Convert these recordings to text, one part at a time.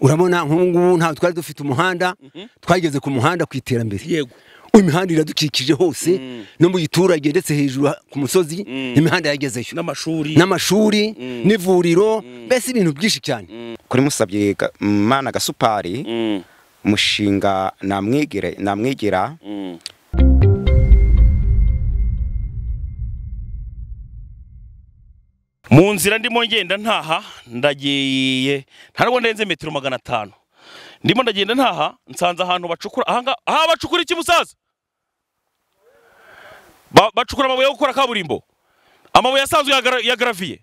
urabona nk'ubu ntabwo twari dufite umuhanda twageze ku muhanda ku iterambere yego imihanda iradukikije hose no mu giturage ndetse hejuru ku musozi imihanda yagezeyo n'amashuri n'amashuri n'ivuriro mbese ibintu byinshi cyane kuri musabye Ga- mana gasupari Mm, umushinga namwigire namwigira mm. mu nzira ndimo ngenda ntaha ndagiye ntabwo ndenze metero magana atanu ndimo ndagenda ntaha nsanze ahantu bacukura ahangaha aha bacukura iki musaza Ba- bacukura amabuye yo gukora kaburimbo amabuye asanzwe ya gra- ya garaviye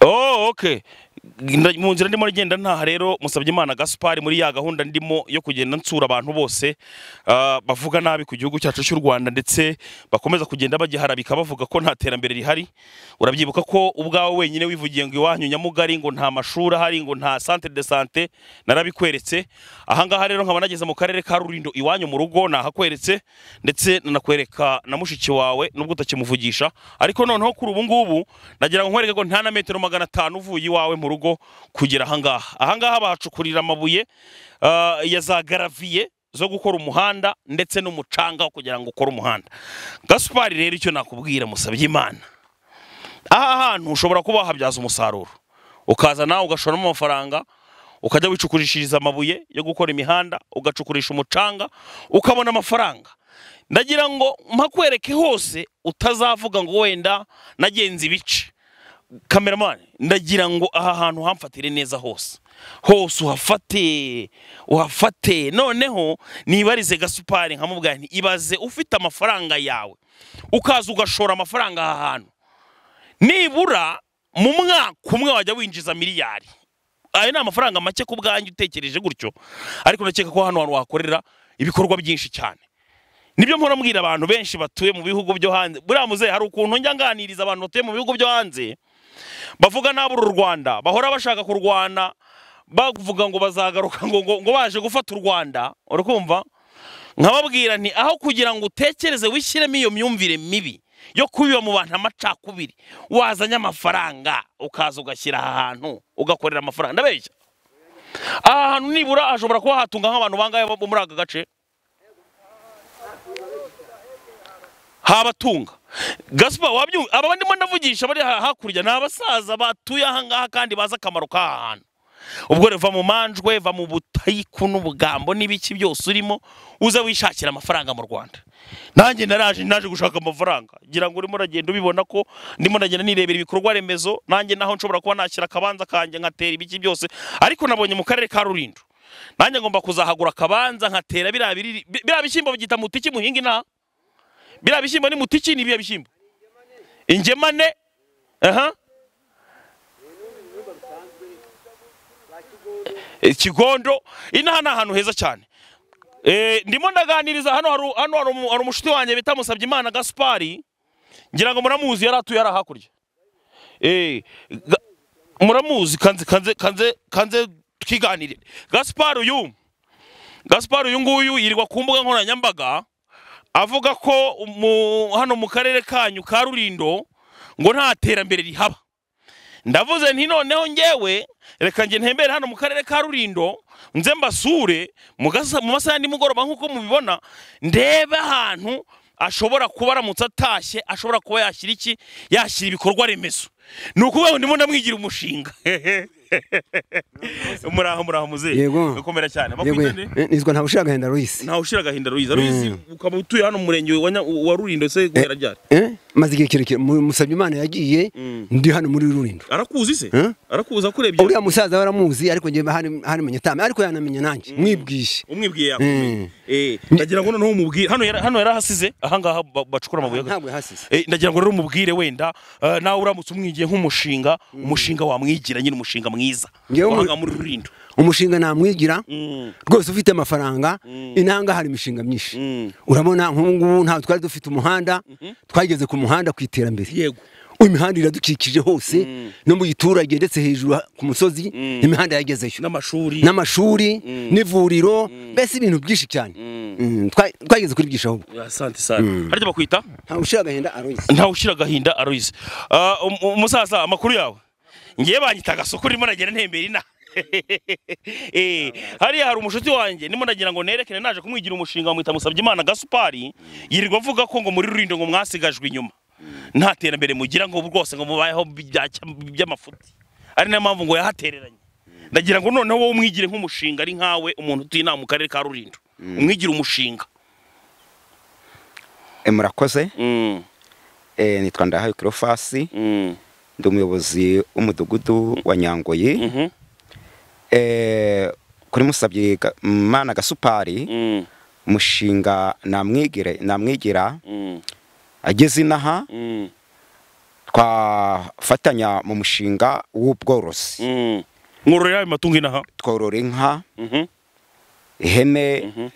Oh, okay. Nda- Mu nzira ndimo ngenda ntaha rero musabye Imana Gaspard muri ya gahunda ndimo yo kugenda nsura abantu bose ah, bavuga nabi ku gihugu cyacu cy'u Rwanda ndetse bakomeza kugenda bagiharabika bavuga ko nta terambere rihari. Urabyibuka ko ubwawe wenyine wivugiye ngo iwanyu nyamugari ngo nta mashuri ahari ngo nta centre de santé narabikweretse. Ahangaha rero nkaba nageze mu karere ka Rurindo iwanyu mu rugo nahakweretse ndetse nanakwereka na mushiki wawe nubwo utakimuvugisha ariko noneho kuri ubu ngubu nagira ngo nkwereke ko nta na metero magana atanu uvuye iwawe mu rugo kugera ahangaha ahangaha bahacukurira amabuye ah, ya za garaviye zo gukora umuhanda ndetse n'umucanga wo kugira ngo ukore umuhanda gasupari rero icyo nakubwira musabye imana aha hantu ushobora kuba wahabyaza umusaruro ukaza nawe ugashoramo amafaranga ukajya wicukurishiriza amabuye yo gukora imihanda ugacukurisha umucanga ukabona amafaranga ndagira ngo mpakwereke hose utazavuga ngo wenda nagenze ibice kameramani ndagira ngo aha hantu hamfatire neza hose hose uhafate uhafate noneho nibarize gasupari nkamubwira nti ibaze ufite amafaranga yawe ukaza ugashora amafaranga aha hantu nibura mu mwaka umwe wajya winjiza miliyari ayo ni amafaranga make ku bwanjye utekereje gutyo ariko ndakeka ko hano hantu wahakorera ibikorwa byinshi cyane nibyo mpora mbwira abantu benshi batuye mu bihugu byo hanze buriya muzehe hari ukuntu njya nganiriza abantu batuye mu bihugu byo hanze bavuga nabura u rwanda bahora bashaka kurwana bavuga ngo bazagaruka ngo, ngo, ngo baje gufata u rwanda urakumva nkababwira nti aho kugira ngo utekereze wishyiremo iyo myumvire mibi yo kubiba mu bantu amacakubiri wazanye amafaranga ukaza ugashyira aha hantu ugakorera amafaranga ndabeshya aha hantu nibura hashobora kuba hatunga nk'abantu bangahe bo muri aka gace habatunga gasupa wabyumva aba ndimo ndavugisha bari aha hakurya ni abasaza batuye aha ngaha kandi bazi akamaro k'aha hantu ubwo rero va mu manjwe va mu butayiku n'ubugambo n'ibiki byose urimo uze wishakira amafaranga mu rwanda nanjye naraje naje gushaka amafaranga ngira ngo urimo uragenda ubibona ko ndimo ndagenda nirebera ibikorwa remezo nanjye naho nshobora kuba nashyira akabanza kanjye nkatera ibiki byose ariko nabonye mu karere ka rulindo nanjye ngomba kuzahagura akabanza nkatera biriya biriri- bi- biriya bishyimbo babyita mutiki muhinga inaha biriya bishyimbo ni mutiki ni biriya bishyimbo ingemane aha Eh, kigondo inaha ni ahantu heza cyane Eh, ndimo ndaganiriza hano hari hano hari umu- hari umushuti wanjye bita musabye imana gaspari ngira ngo muramuzi yari atuye hariya hakurya Eh, ga- muramuzi kanze kanze kanze kanze twiganirire gaspari uyu gaspari uyu nguyu yirirwa ku mbuga nkoranyambaga avuga ko mu- hano mu karere kanyu ka rurindo ngo nta terambere rihaba ndavuze nti noneho ngewe reka nge ntembere hano mu karere ka rurindo nze mbasure mu gasa- mu masaha ya nimugoroba nk'uko mubibona ndebe ahantu ashobora kuba aramutse atashye ashobora kuba yashyira iki yashyira ibikorwa remezo ni ukuvuga ngo ndimo ndamwigira umushinga muraho muraho muzehe Yego. komera cyane yewe bakwita nde eh, nitwa nta bushira agahinda Lois ntawe ushira agahinda ruyiza ruyizi ukaba utuye hano mu murenge wa Nya- wa rurindo se guhera ryari Eh, maze igihe kirekire mu- musabye imana yagiye ndi hano muri rurindo arakuzi se Eh? arakuzi akurebye uriya musaza baramuzi ariko njye hanamenye tame ariko yanamenye nanjye mwibwishe umwibwiye Mm. yakumenye eh ndagira ngo noneho umubwire hano yara- hano yarahasize ahangaha ba- bacukura amabuye ntabwo yahasize Eh, ndagira ngo rero umubwire wenda eh, nawe uramutse umwigiye nk'umushinga umushinga wamwigira nyine umushinga mwiza Ngewe mu- wahanga muri rurindo umushinga namwigira Mm. rwose ufite amafaranga inanga hari imishinga myinshi Mm. urabona nk'ubungubu ntabwo twari dufite umuhanda twageze ku muhanda ku iterambere yego imihanda iradukikije hose no mu giturage ndetse hejuru ha- ku musozi imihanda yagezeyo n'amashuri n'amashuri n'ivuriro mbese ibintu byinshi cyane Mm, twa- twageze kuri byinshi ahubwo asante sana harya bakwita ntawe ushira agahinda aroyize ntawe ushira agahinda aroyize umusaza amakuru yawe ngewe banyita agasoko urimo nagenda ntembera inaha Eh, hariya hari umushuti wanjye ndimo ndagira ngo nerekane naje kumwigira umushinga mwita musabye imana gasupari yirirwa avuga ko ngo muri rurindo ngo mwasigajwe inyuma nta terambere mugira ngo rwose ngo mubayeho byacya- by'amafuti ari nayo mpamvu ngo yahatereranye ndagira ngo noneho wowe umwigire nk'umushinga ari nkawe umuntu utuye inaha mu karere ka rurindo umwigire umushinga Eh, murakoze Mm, Eh, nitwa ndahayo kirofasi mm, ndi umuyobozi w'umudugudu wa nyangoyi mhm, Eh, kuri musabye mana gasupari mm, umushinga namwigire namwigira mm, ageze inaha mm, twafatanya mu mushinga w'ubworozi mm. nkororera ayo matungo inaha tworora inka Mhm, ihene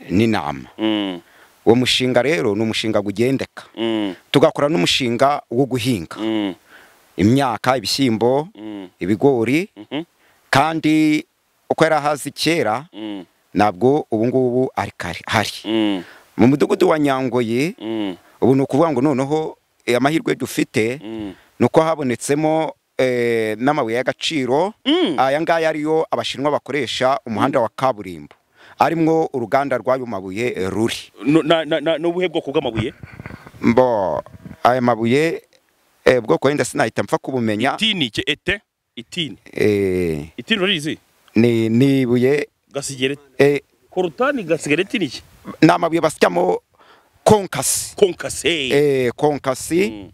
n'intama mm, uwo mushinga rero ni umushinga ugendeka mm, tugakora n'umushinga wo guhinga mm, imyaka ibishyimbo mm, ibigori mhm, kandi uko yari ahazi kera mm, ntabwo ubu ngubu ari kare hari mm, mu mudugudu wa nyangoye mm, ubu ni ukuvuga ngo noneho eh, amahirwe dufite mm. ni uko habonetsemo eh, n'amabuye y'agaciro Mm. aya ngaya ariyo abashinwa bakoresha umuhanda wa kaburimbo arimwo uruganda rw'ayo mabuye eh, ruri No- na- na- na- n'ubuhe bwoko bw'amabuye mbo aya mabuye eh, bwoko wenda sinahita mpfa kubumenya itini ke ete itini eh, itini urizi ni ni ibuye gasigereti eh, korutani gasigereti ni iki ni amabuye basyamo konkasi konkase eh, konkasi Mm.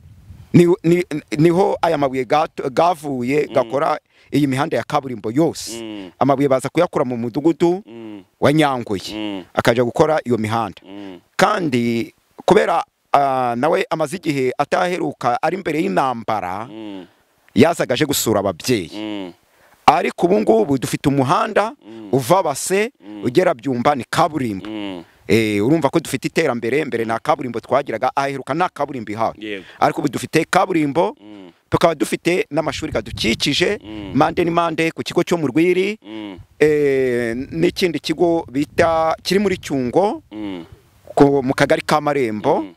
ni- ni- niho aya mabuye gato- gavuye gakora iyi mihanda ya kaburimbo yose Mm. amabuye baza kuyakura mu mudugudu Mm, wa nyanguye mm, akajya gukora iyo mihanda mm, kandi kubera ah, nawe amaze igihe ataheruka ari imbere y'intambara mm, yazaga aje gusura ababyeyi mm, ariko ubu ngubu dufite umuhanda uva base ugera byumba ni kaburimbo mm. Eh, urumva ko dufite iterambere mbere nta kaburimbo twagiraga aheruka nta kaburimbo ihawe Yego. ariko ubu dufite kaburimbo Mm. tukaba dufite n'amashuri gadukikije Mm. mande n'impande ku kigo cyo mu rwiri Mm, eh, n'ikindi kigo bita kiri muri cyungo mm, ku- mu kagari ka marembo Mm.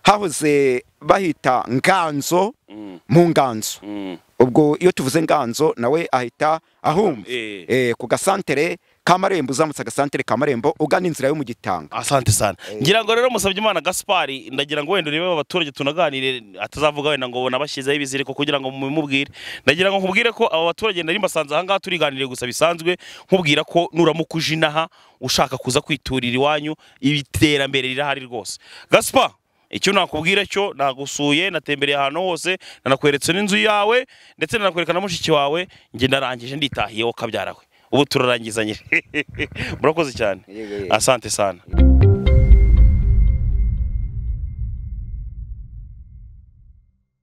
hahoze bahita nganzo mm, mu nganzo mm. ubwo iyo tuvuze nganzo nawe ahita ahumva Eh. eh, ku gasantere ka marembo uzamutse agasantere ka marembo ugana inzira yo mu gitanga asante sana ngira ngo rero musabye imana gaspari ndagira ngo wenda urebe abaturage tunaganire atazavuga wenda ngo nabashyizeho ibiziriko kugira ngo mumubwire ndagira ngo nkubwire ko aba baturage nari mbasanze aha ngaha turiganire gusa bisanzwe nkubwira ko nuramuka uje inaha ushaka kuza kwiturira iwanyu iterambere rirahari rwose gaspa icyo nakubwira cyo nagusuye natembereye ahantu hose nanakweretse n'inzu yawe ndetse nanakwereka na mushiki wawe njye narangije nditahiyeho kabyara we ubu turarangiza nyine murakoze cyane Yego, yego. asante sana